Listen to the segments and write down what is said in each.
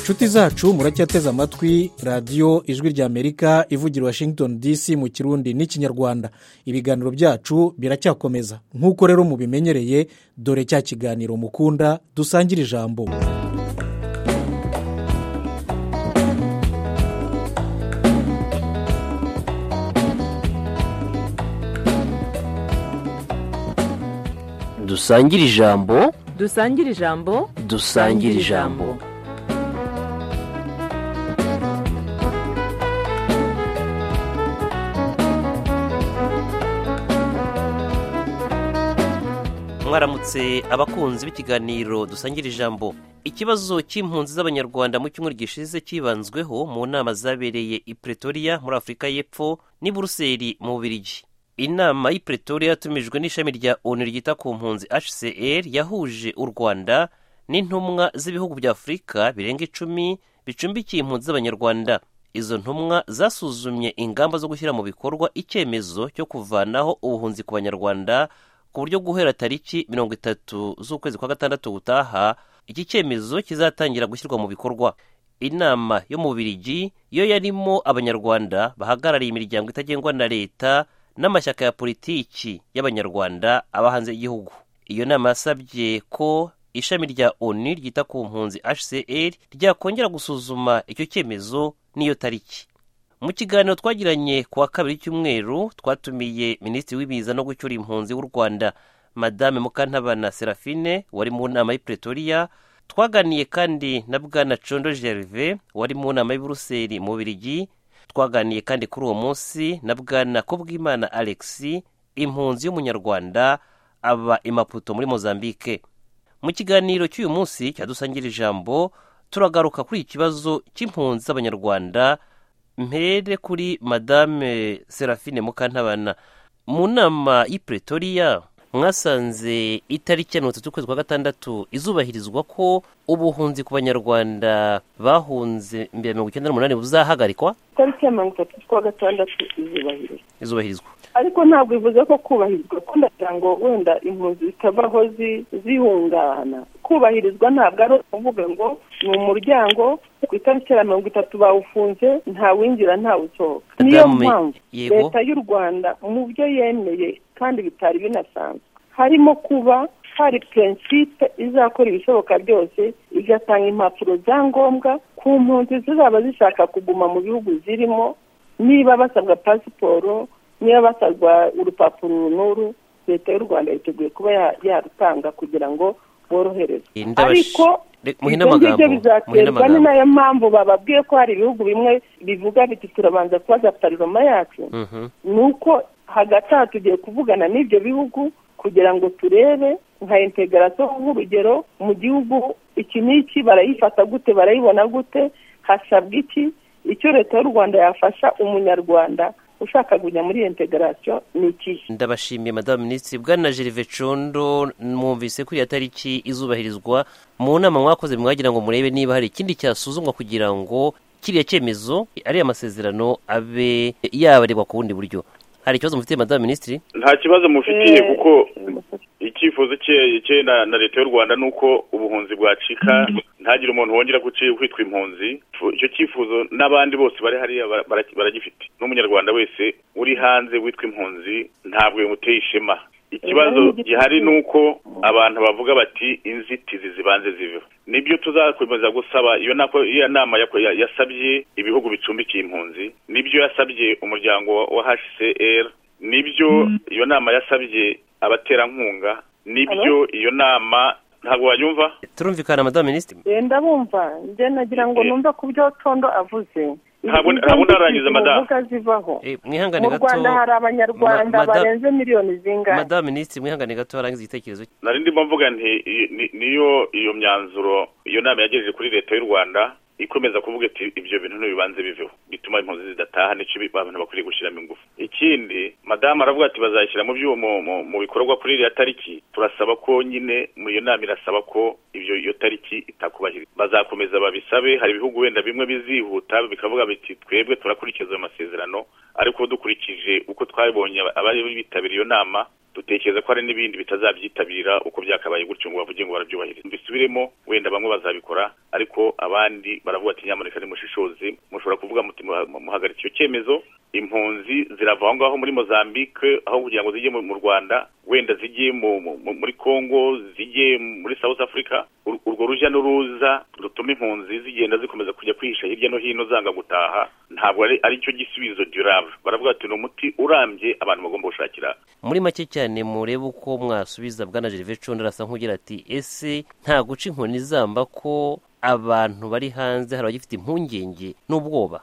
inshuti zacu muracyateze amatwi radiyo ijwi ry'amerika ivugira washington dc mu kirundi n'ikinyarwanda ibiganiro byacu biracyakomeza nk'uko rero mubimenyereye dore cya kiganiro mukunda dusangira ijambo dusangire ijambo dusangire ijambo dusangire ijambo mwaramutse abakunzi b'ikiganiro dusangira ijambo ikibazo cy'impunzi z'abanyarwanda mu cyumweru gishize cyibanzweho mu nama zabereye i pretoria muri afurika y'epfo n'i buruseli mu bubirigi inama y'i pretoria yatumijwe n'ishami rya onu ryita ku mpunzi hcr yahuje u rwanda n'intumwa z'ibihugu bya afurika birenga icumi bicumbikiye impunzi z'abanyarwanda izo ntumwa zasuzumye ingamba zo gushyira mu bikorwa icyemezo cyo kuvanaho ubuhunzi ku banyarwanda ku buryo guhera tariki mirongo itatu z'ukwezi kwa gatandatu gutaha iki cyemezo kizatangira gushyirwa mu bikorwa inama yo mu birigi yo yarimo abanyarwanda bahagarariye imiryango itagengwa na leta n'amashyaka ya politiki y'abanyarwanda aba hanze y'igihugu iyo nama yasabye ko ishami rya onu ryita ku mpunzi hcr ryakongera gusuzuma icyo cyemezo n'iyo tariki mu kiganiro twagiranye ku wa kabiri cy'umweru twatumiye minisitiri w'ibiza no gucyura impunzi w'u rwanda madame mukantabana serafine wari mu nama y'i pretoria twaganiye kandi na bwana condo gerve wari mu nama y'i buruseli mu birigi twaganiye kandi kuri uwo munsi na bwana kubwimana alex impunzi y'umunyarwanda aba imaputo muri mozambique mu kiganiro cy'uyu munsi cyadusangira ijambo turagaruka kuri ikibazo cy'impunzi z'abanyarwanda mpere kuri madame serafine mukantabana mu nama y'i pretoria mwasanze itariki ya mirongo itatu ukwezi kwa gatandatu izubahirizwa ko ubuhunzi ku banyarwanda bahunze mbere mirongo icyenda n'umunani buzahagarikwa itariki ya mirongo itatu kwa gatandatu izubahirizwa izubahirizwa ariko ntabwo bivuze ko kubahirizwa kuko ndagira ngo wenda impunzi zitava aho zihungana kubahirizwa ntabwo ari ukuvuga ngo ni umuryango ku itariki ya mirongo itatu bawufunze ntawinjira ntawusohoka niyo mpamvu leta y'u rwanda mu byo yemeye kandi bitari binasanzwe harimo kuba hari prinsipe izakora ibishoboka byose igatanga impapuro za ngombwa ku mpunzi zizaba zishaka kuguma mu bihugu zirimo niba basabwa pasiporo niba basabwa urupapuro n'uru leta y'u rwanda yiteguye kuba yarutanga kugira ngo boroherezwe ariko ibyo ngibyo bizaterwa ni nayo mpamvu bababwiye ko hari ibihugu bimwe bivuga biti turabanza kubaza pariroma yacu ni uko hagati aha tugiye kuvugana n'ibyo bihugu kugira ngo turebe nka integarasiyo nk'urugero mu gihugu iki n'iki barayifata gute barayibona gute hasabwa iki icyo leta y'u rwanda yafasha umunyarwanda ushaka kujya muri iyo integarasiyo ni ikihe ndabashimiye madamu minisitiri bwana gerve condo mwumvise ko iyo tariki izubahirizwa mu nama mwakoze mwagira ngo murebe niba hari ikindi cyasuzumwa kugira ngo kiriya cyemezo ariya masezerano abe yabarebwa ku bundi buryo hari ikibazo mufitiye madamu minisitiri nta kibazo mufitiye kuko icyifuzo cye na leta y'u rwanda ni uko ubuhunzi bwacika ntagire umuntu wongera kwitwa impunzi icyo cyifuzo n'abandi bose bari hariya baragifite n'umunyarwanda wese uri hanze witwa impunzi ntabwo bimuteye ishema ikibazo gihari ni uko abantu bavuga bati inzitizi zibanze ziveho nibyo tuzakomeza gusaba iyo nama yasabye ibihugu bicumbikiye impunzi nibyo yasabye umuryango wa hcr nibyo iyo nama yasabye abaterankunga nibyo iyo nama ntabwo wayumva turumvikana madamu minisitiri yenda bumva njye nagira ngo numve ku byo condo avuze ntabwo narangiza madamu mwihangane gato mu rwanda hari abanyarwanda barenze miliyoni zingana madamu minisitiri mwihangane gato harangiza igitekerezo nari ndimo mvuga nti niyo iyo myanzuro iyo nama yagejeje kuri leta y'u rwanda ikomeza kuvuga ati ibyo bintu ntibibanze biveho bituma impunzi zidataha nicyo abantu bakwiriye gushyiramo ingufu ikindi madamu aravuga ati bazayishyira mu byuma mu bikorwa kuri iriya tariki turasaba ko nyine muri iyo nama irasaba ko ibyo iyo tariki itakubahirizwa bazakomeza babisabe hari ibihugu wenda bimwe bizihuta bikavuga biti twebwe turakurikiza ayo masezerano ariko dukurikije uko twabibonye abari bitabiriye iyo nama dutekereza ko hari n'ibindi bitazabyitabira uko byakabaye gutyo ngo bavuge ngo barabyubahiriza mbisubiremo wenda bamwe bazabikora ariko abandi baravuga ati nyamuneka nimushishoze mushobora kuvuga muti muhagarika icyo cyemezo impunzi zirava aho ngaho muri mozambique aho kugira ngo zijye mu rwanda wenda zijye muri congo zijye muri south africa urwo rujya n'uruza rutuma impunzi zigenda zikomeza kujya kwihisha hirya no hino zanga gutaha ntabwo ari cyo gisubizo durave baravuga ati ni umuti urambye abantu bagomba gushakira muri make cyane murebe uko mwasubiza bwana gervais condo arasa nk'ugira ati ese nta guca inkoni zamba ko abantu bari hanze hari abagifite impungenge n'ubwoba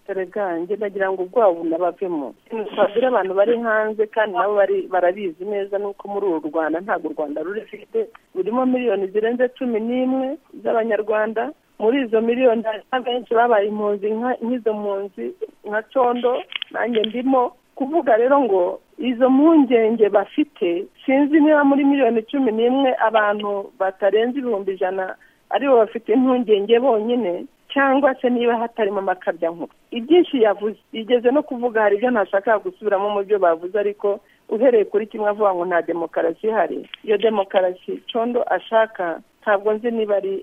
erega njye nagira ngo ubwabo nabavemo twabwira abantu bari hanze kandi nabo barabizi neza nuko muri uru rwanda ntabwo u rwanda rurifite rurimo miliyoni zirenze cumi n'imwe z'abanyarwanda muri izo miliyoni abenshi babaye impunzi nk'izo mpunzi nka condo nanjye ndimo kuvuga rero ngo izo mpungenge bafite sinzi niba muri miliyoni cumi n'imwe abantu batarenze ibihumbi ijana aribo bafite impungenge bonyine cyangwa se niba hatarimo amakabya nkuru ibyinshi yavuze igeze no kuvuga hari ibyo ntashaka gusubiramo mu byo bavuze ariko uhereye kuri kimwe avuga ngo nta demokarasi ihari iyo demokarasi condo ashaka ntabwo nzi niba ari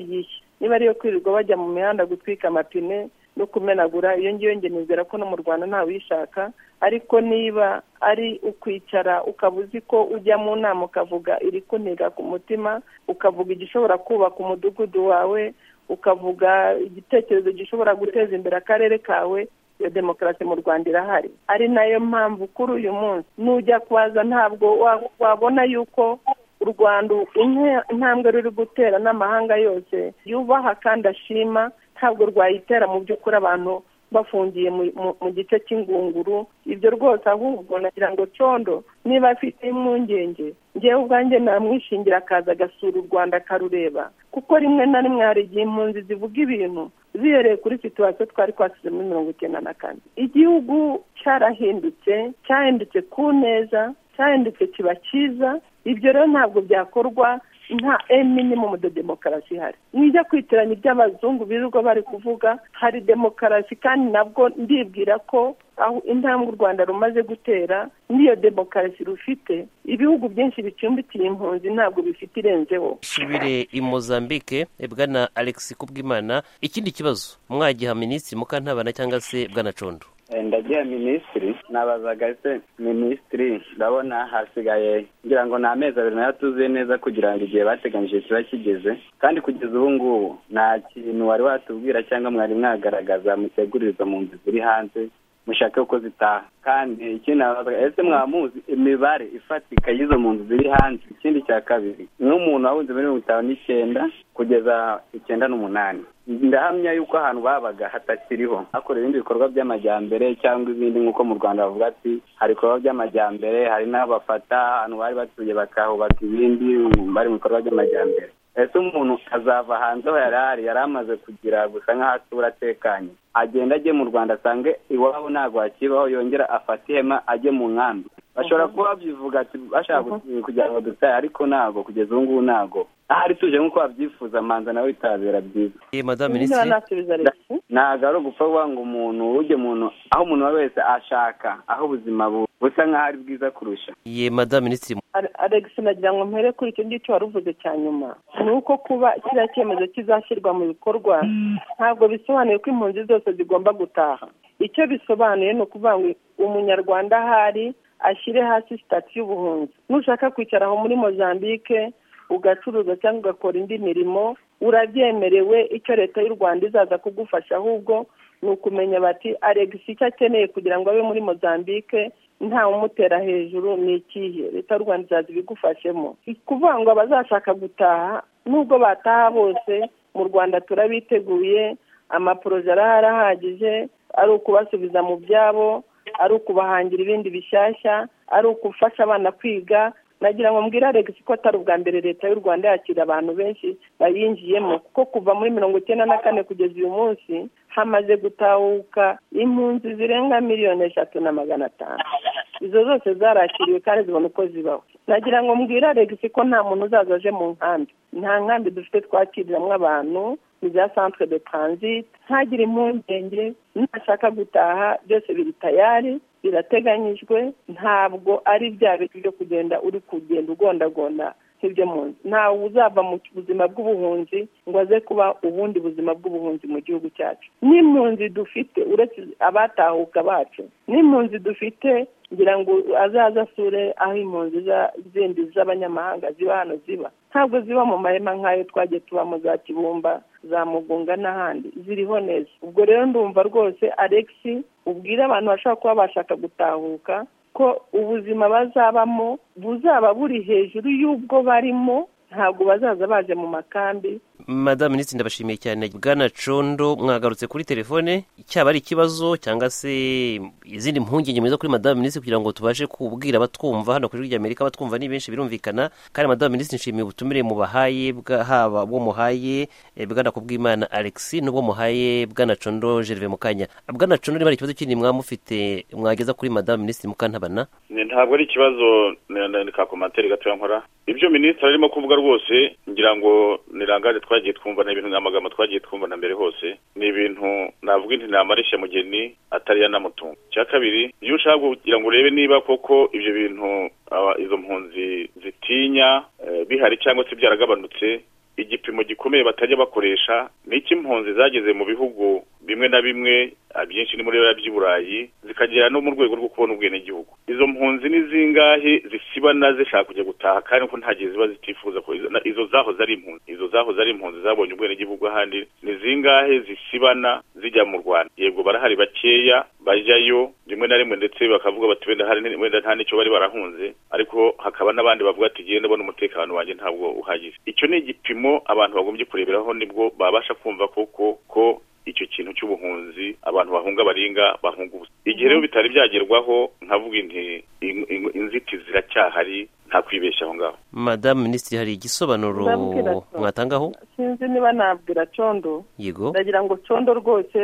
iyihe niba ariyo kwirirwa bajya mu mihanda gutwika amapine no kumenagura iyo ngiyo ngenizera ko no mu rwanda ntawuyishaka ariko niba ari ukwicara ukaba uzi ko ujya mu nama ukavuga iri kuniga ku mutima ukavuga igishobora kubaka umudugudu wawe ukavuga igitekerezo gishobora guteza imbere akarere kawe iyo demokarasi mu rwanda irahari ari nayo mpamvu kuri uyu munsi nujya kubaza ntabwo wabona yuko u rwanda intambwe ruri gutera n'amahanga yose yubaha kandi ashima ntabwo rwayitera mu by'ukuri abantu bafungiye mu gice cy'ingunguru ibyo rwose ahubwo nagira ngo condo niba afite impungenge ngewe ubwanjye namwishingira akaza agasura u rwanda akarureba kuko rimwe na rimwe hari igihe impunzi zivuga ibintu zihereye kuri situwasiyo twari twasize muri mirongo icyenda na kane igihugu cyarahindutse cyahindutse ku neza cyahindutse kiba cyiza ibyo rero ntabwo byakorwa nta eminimum de demokarasi ihari nijya kwitiranya iby'abazungu birirwa bari kuvuga hari demokarasi kandi nabwo ndibwira ko aho intambwe u rwanda rumaze gutera n'iyo demokarasi rufite ibihugu byinshi bicumbikiye impunzi ntabwo bifite irenzeho subire i mozambique bwana alexis kubwimana ikindi kibazo mwagiha minisitiri mukantabana cyangwa se bwana condo ndagiye minisitiri nabazaga se minisitiri ndabona hasigaye ngira ngo ni amezi abiri nayo atuzuye neza kugira ngo igihe bateganyije kiba kigeze kandi kugeza ubu ngubu nta kintu wari watubwira cyangwa mwari mwagaragaza muteguririza mu nzu ziri hanze mushake uko zitaha kandi ikindi nabazaga ese mwamuzi imibare ifatika y'izo mu nzu ziri hanze ikindi cya kabiri nk'umuntu wahunze muri mirongo itanu n'icyenda kugeza icyenda n'umunani ndahamya yuko ahantu babaga hatakiriho hakorera ibindi bikorwa by'amajyambere cyangwa ibindi nk'uko mu rwanda bavuga ati hari ibikorwa by'amajyambere hari n'aho bafata ahantu bari batuye bakahubaka ibindi bari mu bikorwa by'amajyambere ese umuntu azava hanze aho yari ari yari amaze kugira gusa nk'aho atura atekanye agenda ajye mu rwanda asange iwabo ntabwo hakibaho yongera afata ihema ajye mu nkambi bashobora kuba babyivuga ati bashaka kugira ngo dutahe ariko ntabwo kugeza ubu ngubu ntabwo ahari tuje nk'uko babyifuza manza nawe bitabera byiza madamu minisitiri ntabwo ari ugupfa kuvuga ngo umuntu ujye umuntu aho umuntu wa wese ashaka aho ubuzima busa nk'aho ari bwiza kurusha ye madamu minisitiri alex nagira ngo mpere kuri icyo ngicyo wari uvuze cya nyuma ni uko kuba kiriya cyemezo kizashyirwa mu bikorwa ntabwo bisobanuye ko impunzi zose zigomba gutaha icyo bisobanuye ni ukuvuga ngo umunyarwanda ahari ashyire hasi sitati y'ubuhunzi nushaka kwicara aho muri mozambique ugacuruza cyangwa ugakora indi mirimo urabyemerewe icyo leta y'u rwanda izaza kugufasha ahubwo ni ukumenya bati aregisi icyo akeneye kugira ngo abe muri mozambique nta umutera hejuru ni ikihe leta y'u rwanda izaza ibigufashemo kuvuga ngo abazashaka gutaha nubwo bataha bose mu rwanda turabiteguye amaporoje arahari ahagije ari ukubasubiza mu byabo ari ukubahangira ibindi bishyashya ari ukufasha abana kwiga nagira ngo mbwira alex ko atari ubwa mbere leta y'u rwanda yakira abantu benshi bayinjiyemo kuko kuva muri mirongo icyenda na kane kugeza uyu munsi hamaze gutahuka impunzi zirenga miliyoni eshatu na magana atanu izo zose zarakiriwe kandi zibona uko zibaho nagira ngo mbwira alegisi ko nta muntu uzaza aje mu nkambi nta nkambi dufite twakiriramo abantu ni za centre de transit ntagire impungenge nashaka gutaha byose biri tayari birateganyijwe ntabwo ari bya bintu byo kugenda uri kugenda ugondagonda nk'ibyo mu nzu ntawe uzava mu buzima bw'ubuhunzi ngo aze kuba ubundi buzima bw'ubuhunzi mu gihugu cyacu n'impunzi dufite uretse abatahuka bacu n'impunzi dufite ngira ngo azaza asure aho impunzi za- zindi z'abanyamahanga ziba hano ziba ntabwo ziba mu mahema nk'ayo twagiye tubamo za kibumba za mugunga n'ahandi ziriho neza ubwo rero ndumva rwose alexi ubwire abantu bashobora kuba bashaka gutahuka ko ubuzima bazabamo buzaba buri hejuru y'ubwo barimo ntabwo bazaza baje mu makambi madamu minisitiri ndabashimiye cyane bwana condo mwagarutse kuri telefone cyaba ari ikibazo cyangwa se izindi mpungenge mwiza kuri madamu minisitiri kugira ngo tubashe kubwira abatwumva hano ku ijwi ry'amerika abatwumva ni benshi birumvikana kandi madamu minisitiri nshimiye ubutumire mubahaye bwa- haba bwo muhaye eh, bwana kubwimana alex n'ubwo muhaye bwana condo gerve mukanya bwana condo niba hari ikibazo kindi mwaba mufite mwageza kuri madamu minisitiri mukantabana Ni- ntabwo ari ikibazo ni- ni- ni ka komantere gatoya nkora ibyo minisitiri arimo kuvuga rwose ngira ngo ni rangaje twagiye twumva ni ibintu ni amagambo twagiye twumva na mbere hose ni ibintu navuga inti namarisha mugeni atari yanamutunga icya kabiri iyo ushaka kugira ngo urebe niba koko ibyo bintu aba- izo mpunzi zitinya eh, bihari cyangwa se byaragabanutse igipimo gikomeye batajya bakoresha ni icy'impunzi zageze mu bihugu bimwe na bimwe abyinshi ni muri biriya by'iburayi zikagera no mu rwego rwo kubona ubwenegihugu izo mpunzi ni zingahe zisibana zishaka kujya gutaha kandi ko nta gihe ziba zitifuza ko izo- na- izo zahoze ari impunzi izo zahoze ari impunzi zabonye ubwenegihugu ahandi ni zingahe zisibana zijya mu rwanda yego barahari bakeya bajyayo rimwe na rimwe ndetse bakavuga bati wenda hari wenda nta n'icyo bari barahunze ariko hakaba n'abandi bavuga ati genda ndabona umutekano wanjye ntabwo uhagije icyo ni igipimo abantu bagombye kureberaho nibwo babasha kumva koko ko icyo kintu cy'ubuhunzi abantu bahunga baringa bahunga ubusa igihe rero bitari byagerwaho nkavuga inti in- in- inzitizi ziracyahari nta kwibeshya aho ngaho madamu minisitiri hari igisobanuro Ndabwira Condo. mwatangaho sinzi niba nabwira condo yego ndagira ngo condo rwose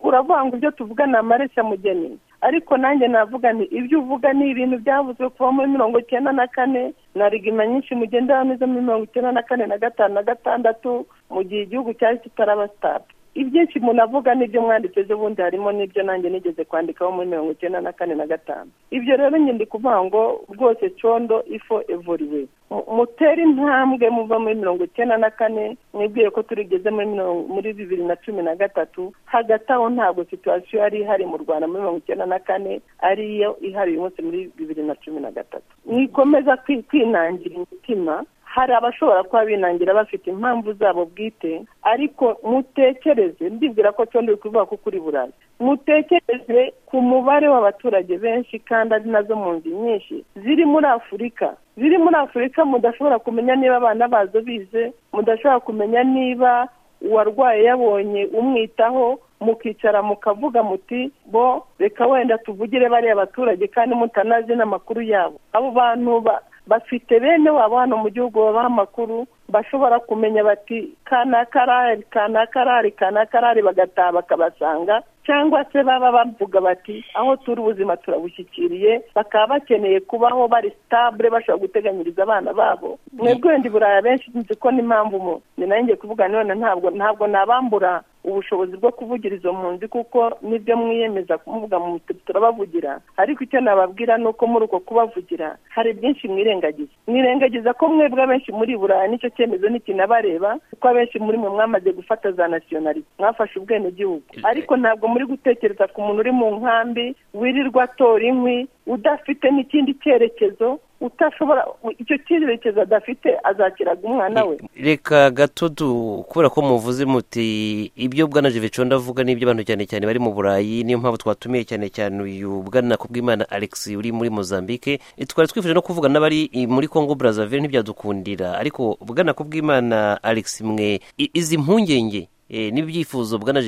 uravuga ngo ibyo tuvuga ni amareshya mugeni ariko nanjye navuga nti ibyo uvuga ni ibintu byavuzwe kuva muri mirongo icyenda na kane na rigima nyinshi mugenda bameze muri mirongo icyenda na kane na gatanu na gatandatu mu gihe igihugu cyari kitaraba sitade ibyinshi umuntu avuga n'ibyo mwanditse by'ubundi harimo n'ibyo nanjye nigeze kwandikaho muri mirongo icyenda na kane na gatanu ibyo rero nyine ndi kuvuga ngo rwose condo ifo evuriwe mutera intambwe muva muri mirongo icyenda na kane mwibwiye ko turigeze muri mirongo- muri bibiri na cumi na gatatu hagati aho ntabwo situwasiyo yari ihari mu rwanda muri mirongo icyenda na kane ariyo ihari uyu munsi muri bibiri na cumi na gatatu mwikomeza kwi- kwinangira imitima hari abashobora kuba binangira bafite impamvu zabo bwite ariko mutekereze ndibwira ko condo uri kuvuga ko kuri burayi mutekereze ku mubare w'abaturage benshi kandi ari nazo mpunzi nyinshi ziri muri afurika ziri muri afurika mudashobora kumenya niba abana bazo bize mudashobora kumenya niba uwarwaye yabonye umwitaho mukicara mukavuga muti bo reka wenda tuvugire bariya baturage kandi mutanazi n'amakuru yabo abo bantu ba- bafite bene wabo hano mu gihugu babaha amakuru bashobora kumenya bati kanakarari kanakarari kanakarari bagataha bakabasanga cyangwa se baba bavuga bati aho turi ubuzima turabushyikiriye bakaba bakeneye kubaho bari stabule bashobora guteganyiriza abana babo mwebwe wenda i buraya benshi nzi ko n'impamvu mu ni nanjye kuvuga none ntabwo ntabwo nabambura ubushobozi bwo kuvugira izo mpunzi kuko nibyo mwiyemeza kumuvuga mu turabavugira ariko icyo nababwira ni uko muri uko kubavugira hari byinshi mwirengagiza mwirengagiza ko mwebwe abenshi muri buraya nicyo cyemezo ntikinabareba kuko abenshi muri mwe mwamaze gufata za nasiyonari mwafashe ubwenegihugu ariko ntabwo muri gutekereza ku muntu uri mu nkambi wirirwa atora inkwi udafite n'ikindi cyerekezo utashobora icyo cyerekezo adafite azakiraga umwana we reka gato du kubera ko muvuze muti ibyo bwana jeveco ndavuga n'ibyo abantu cyane cyane bari mu burayi niyo mpamvu twatumiye cyane cyane uyu bwana kubwimana alex uri muri mozambique Eh, twari twifuje no kuvugana n'abari i- muri congo brazzaville ntibyadukundira ariko bwana kubwimana alex mwe i- izi mpungenge eh, n'ibyifuzo bwana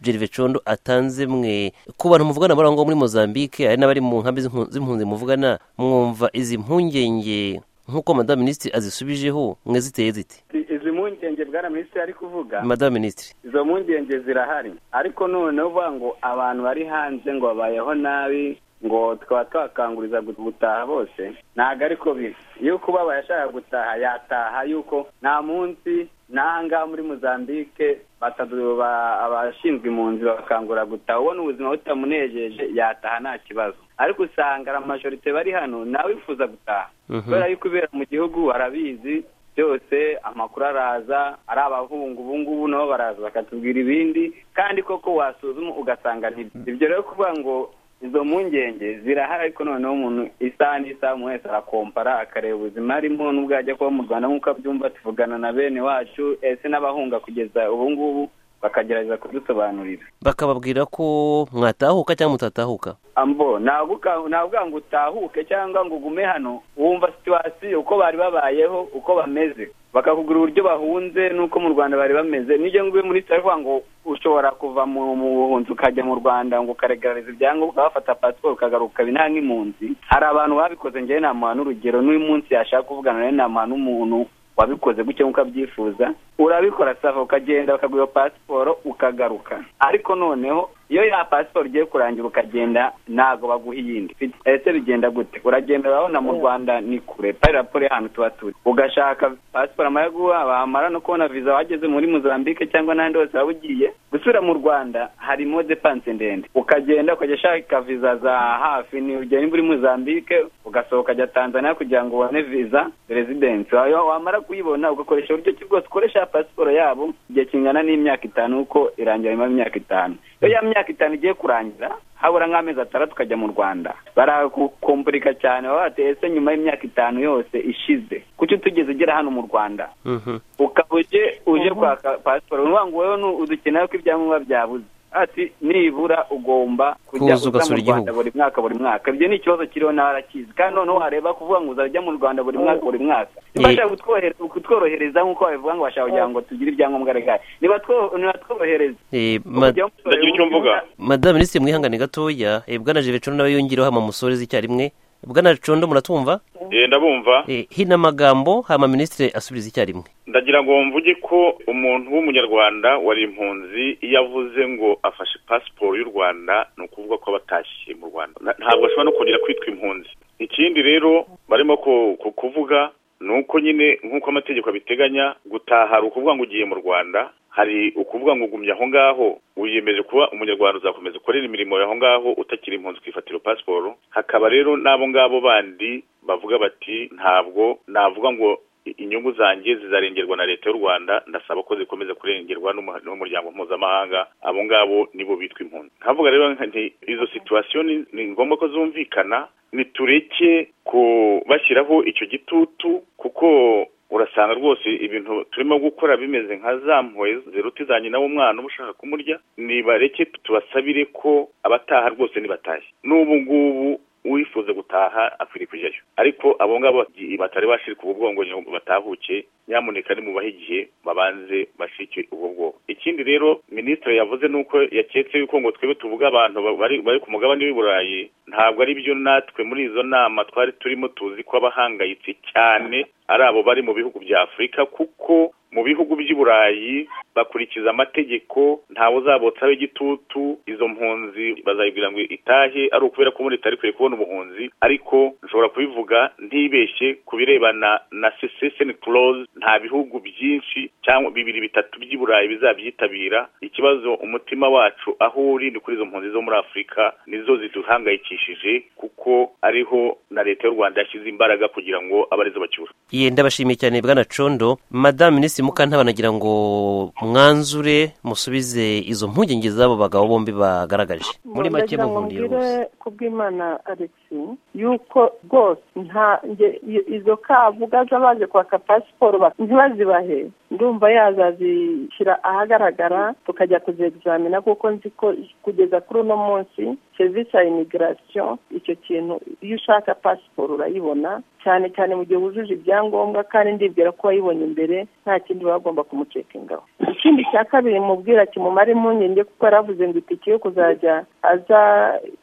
Gerve condo atanze mwe ku bantu muvugana bari aho ngaho muri mozambique hari n'abari mu nkambi z'impu- z'impunzi muvugana mwumva izi mpungenge nk'uko madamu minisitiri azisubijeho mwe ziteye zite izi mpungenge bwana minisitiri ari kuvuga madamu minisitiri izo mpungenge zirahari ariko noneho uvuga ngo abantu bari hanze ngo babayeho nabi ngo tukaba twakanguriza gutaha bose ntabwo ariko biri iyo kubabaye ashaka gutaha yataha yuko nta munsi n'ahangaha muri muzambike abashinzwe impunzi bakangura gutaha ubona ubuzima butamunejeje yataha nta kibazo ariko usanga ari amajorite bari hano nawe wifuza gutaha kubera yuko ibera mu gihugu arabizi byose amakuru araza ari abahungu ubu ngubu nabo baraza bakatubwira ibindi kandi koko wasuzuma ugasanga ibyo rero kuvuga ngo izo mpungenge zirahari ariko noneho umuntu isaha n'isaha umuntu wese arakompara akareba ubuzima arimo n'ubwo yajya kuba mu rwanda nk'uko abyumva tuvugana na bene wacu ese n'abahunga kugeza ubu ngubu bakagerageza kudusobanurira bakababwira ko mwatahuka cyangwa mutatahuka ambo ntabwo ngo utahuke cyangwa ngo ugume hano wumva situwasiyo uko bari babayeho uko bameze bakakugura uburyo bahunze n'uko mu rwanda bari bameze n'ibyo ngibyo muri taravuga ngo ushobora kuva mu buhunzi ukajya mu rwanda ngo ukaregarariza ibyangombwa ukabafata pasiporo ukagaruka ukaba nta nk'impunzi hari abantu babikoze ngewe namuha n'urugero n'uyu munsi yashaka kuvugana nawe namuha n'umuntu wabikoze gutya nk'uko abyifuza urabikora sava ukagenda bakaguha pasiporo ukagaruka ariko noneho iyo ya pasiporo ugiye kurangira ukagenda ntabwo baguha iyindi ese bigenda gute uragenda urabona mu rwanda ni kure paraporo y'ahantu tuba turi ugashaka pasiporo amara guha bamara no kubona viza wageze muri muzambike cyangwa n'ahandi hose waba ugiye gusura mu rwanda harimo depanse ndende ukagenda ukajya ushaka viza za hafi ni ugera nimba uri muzambike ugasohoka ajya tanzania kugira ngo ubone viza rezidensi wamara kuyibona ugakoresha uburyo ki bwose ukoresha pasiporo yabo igihe kingana n'imyaka itanu kuko irangira nyuma y'imyaka itanu iyo ya myaka itanu igiye kurangira habura nk'amezi atandatu tukajya mu rwanda baragukomporika cyane baba batetse nyuma y'imyaka itanu yose ishize kuki utugeze ugera hano mu rwanda ukaba uje uje kwaka pasiporo ni ngo wowe udukeneye ko ibyangombwa byabuze ati nibura ugomba kujya Kuza uza ugasura mu rwanda igihugu. buri mwaka buri mwaka ibyo ni ikibazo kiriho nawe arakizi kandi noneho hareba kuvuga ngo uzajya mu rwanda buri mwaka buri mwaka Ye- niba kutworohereza kutworohereza nk'uko babivuga ngo bashaka kugira ngo tugire ibyangombwa regari nibatworohereza Eh, ma- ndagira icyo mvuga madame minisitiri mwihangane gatoya eh, bwana jivecondo nawe yongereho hama musoreze icyarimwe bwana condo muratumva Eh, ndabumva Eh, hino amagambo hama minisitiri asubiza icyarimwe ndagira ngo mvuge ko umuntu w'umunyarwanda wari impunzi iyo avuze ngo afashe pasiporo y'u rwanda ni ukuvuga ko aba atashye mu rwanda Na- ntabwo ashobora no kongera kwitwa impunzi ikindi rero barimo ku- ku- kuvuga ni uko nyine nk'uko amategeko abiteganya gutaha hari ukuvuga ngo ugiye mu rwanda hari ukuvuga ngo ugumye aho ngaho wiyemeje kuba umunyarwanda uzakomeza ukorera imirimo yaho ngaho utakiri impunzi ukifatira pasiporo hakaba rero n'abo ngabo bandi bavuga bati ntabwo navuga ngo inyungu zanjye zizarengerwa na leta y'u rwanda ndasaba ko zikomeza kurengerwa n'umu- n'umuryango mpuzamahanga abo ngabo nibo bitwa impunzi nkavuga rero nti izo situwasiyo ni- ni ngombwa ko zumvikana nitureke ku bashyiraho icyo gitutu kuko urasanga rwose ibintu turimo gukora bimeze nka za mpuhwe ziruta iza nyina w'umwana uba ushaka kumurya nibareke tubasabire ko abataha rwose nibatashye n'ubu ngubu uwifuza gutaha akwiriye kujyayo ariko abo ngabo bati- batari bashirika ubwo bwongo ngo batahuke nyamuneka nimubahe igihe babanze bashike ubwo bwongo ikindi rero minisitiri yavuze nuko yaketse yuko ngo twebwe tuvuga abantu ba- bari bari ku mugabane w'i burayi ntabwo ari byo natwe muri izo nama twari turimo tuzi ko abahangayitse cyane ari abo bari mu bihugu bya afurika kuko mu bihugu by'i burayi bakurikiza amategeko ntawe uzabotsaho igitutu izo mpunzi bazayibwira ngo itahe ari ukubera ko muri leta ikwiye kubona ubuhunzi ariko nshobora kubivuga ntibeshye ku birebana na secession clause nta bihugu byinshi cyangwa bibiri bitatu by'i burayi bizabyitabira ikibazo umutima wacu aho uri ni kuri izo mpunzi zo muri afurika nizo ziduhangayikishije kuko ariho na leta y'u rwanda yashyize imbaraga kugira ngo abe arizo bacyura Ye, ndabashimiye cyane bwana condo madame minisitiri mukantaba nagira ngo mwanzure musubize izo mpungenge z'abo bagabo bombi bagaragaje muri make ndagira ngo muhundiye mbwire rwose kubw'imana alex yuko rwose nta nge- i- izo kavuga z'abaje kwaka pasiporo ba- ntibazibahe ndumva yazazishyira ahagaragara tukajya kuzegizamina kuko nzi ko kugeza kuri uno munsi serivisi ya imigirasiyo icyo kintu iyo ushaka pasiporo urayibona cyane cyane mu gihe wujuje ibyangombwa kandi ndibwira ko wayibonye imbere nta kindi baba bagomba kumucekingaho ikindi cya kabiri mubwira kimumara impungenge kuko yaravuze ngo itike yo kuzajya aza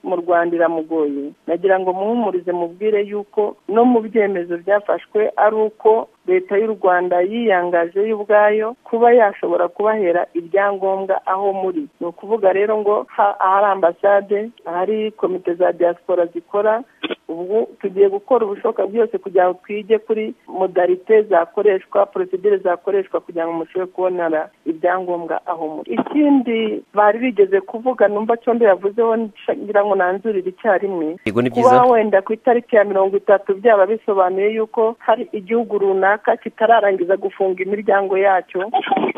mu rwanda iramugoye nagira ngo ngo muhumurize mubwire yuko no mu byemezo byafashwe ari uko leta y'u rwanda yiyangaje yo ubwayo kuba yashobora kubahera ibyangombwa aho muri ni ukuvuga rero ngo ha- ahari ambasade ahari komite za diaspora zikora ubu tugiye gukora ubushoboka bwose kugira ngo twige kuri modalite zakoreshwa porosidire zakoreshwa kugira ngo mushobore kubonera ibyangombwa aho muri ikindi bari bigeze kuvuga numva cyo yavuzeho ngira ngo nanzurire icyarimwe yego ni byiza kuba wenda ku itariki ya mirongo itatu byaba bisobanuye yuko hari igihugu runaka kitararangiza gufunga imiryango yacyo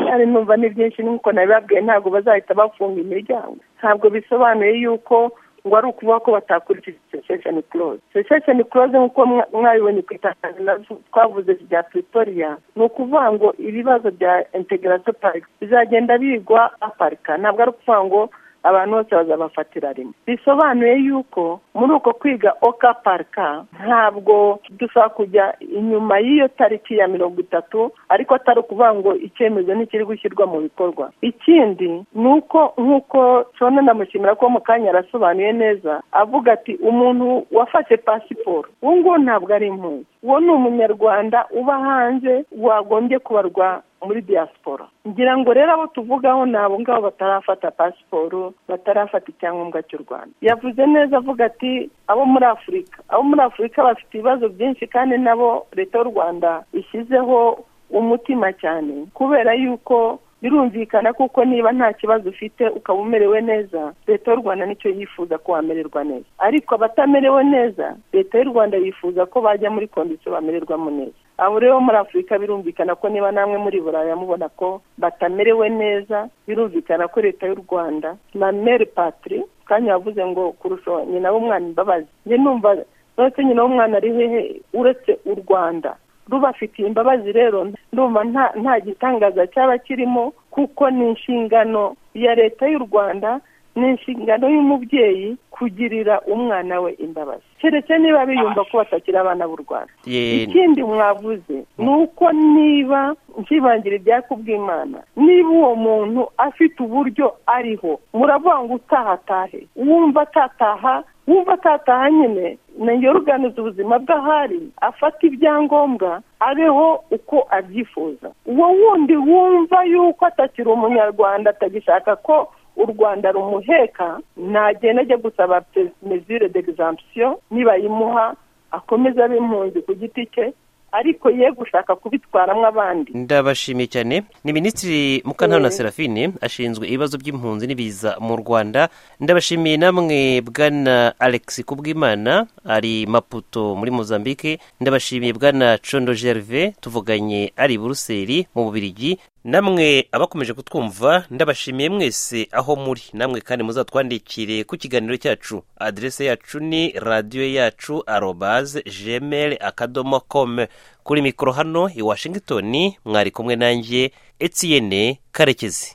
kandi numva ni byinshi nk'uko nabibabwiye ntabwo bazahita bafunga imiryango ntabwo bisobanuye yuko ngo ari ukuvuga ko batakurikije sesheni kuroze sesheni kuroze nk'uko mwa- mwabibonye ku itangazo twavuze rya pretoria ni ukuvuga ngo ibibazo bya integarasiyo parike bizagenda bigwa aparika ntabwo ari ukuvuga ngo abantu bose bazabafatira rimwe bisobanuye yuko muri uko kwiga oka parika ntabwo dushobora kujya inyuma y'iyo tariki ya mirongo itatu ariko atari ukuvuga ngo icyemezo ntikiri gushyirwa mu bikorwa ikindi ni uko nk'uko shona ndamushimira ko mu kanya arasobanuye neza avuga ati umuntu wafashe pasiporo uwo nguwo ntabwo ari impunzi uwo ni umunyarwanda uba hanze wagombye kubarwa muri diaspora ngira ngo rero abo tuvugaho ni abo ngabo batarafata pasiporo batarafata icyangombwa cy'u rwanda yavuze neza avuga ati abo muri afurika abo muri afurika bafite ibibazo byinshi kandi nabo leta y'u rwanda ishyizeho umutima cyane kubera yuko birumvikana kuko niba nta kibazo ufite ukaba umerewe neza leta y'u rwanda nicyo yifuza ko wamererwa neza ariko abatamerewe neza leta y'u rwanda yifuza ko bajya muri kondisiyo bamererwamo neza abo rero muri afurika birumvikana ko niba namwe muri buraya mubona ko batamerewe neza birumvikana ko leta y'u rwanda na meri patri kanya yavuze ngo kurusha nyina w'umwana imbabazi njye numva nonese nyina w'umwana ari hehe uretse u rwanda rubafitiye imbabazi rero ndumva nta nta gitangaza cyaba kirimo kuko ni inshingano ya leta y'u rwanda ni inshingano y'umubyeyi kugirira umwana we imbabazi keretse niba biyumva ko batakiri abana b'u rwanda Ye- ikindi mwavuze ni uko niba nkibangira ibyaka ubw'imana niba uwo muntu afite uburyo ariho muravuga ngo utaha atahe wumva atataha wumva atataha nyine na yoruganiza ubuzima bw'ahari afata ibyangombwa abeho uko abyifuza uwo wundi wumva yuko atakiri umunyarwanda atagishaka ko u rwanda rumuheka nagenda ajya gusaba mesure d'exemption nibayimuha akomeza abe impunzi ku giti cye ariko ye gushaka kubitwaramo abandi ndabashimiye cyane ni minisitiri mukantabana serafine ashinzwe ibibazo by'impunzi n'ibiza mu rwanda ndabashimiye namwe bwana alex kubwimana ari maputo muri mozambique ndabashimiye bwana condo gerve tuvuganye ari i buruseli mu bubirigi namwe abakomeje kutwumva ndabashimiye mwese aho muri namwe kandi muzatwandikire ku kiganiro cyacu aderese yacu ni radiyo yacu arobaze gmail akadomo com kuri mikoro hano i washington mwari kumwe nanjye etiyene karekezi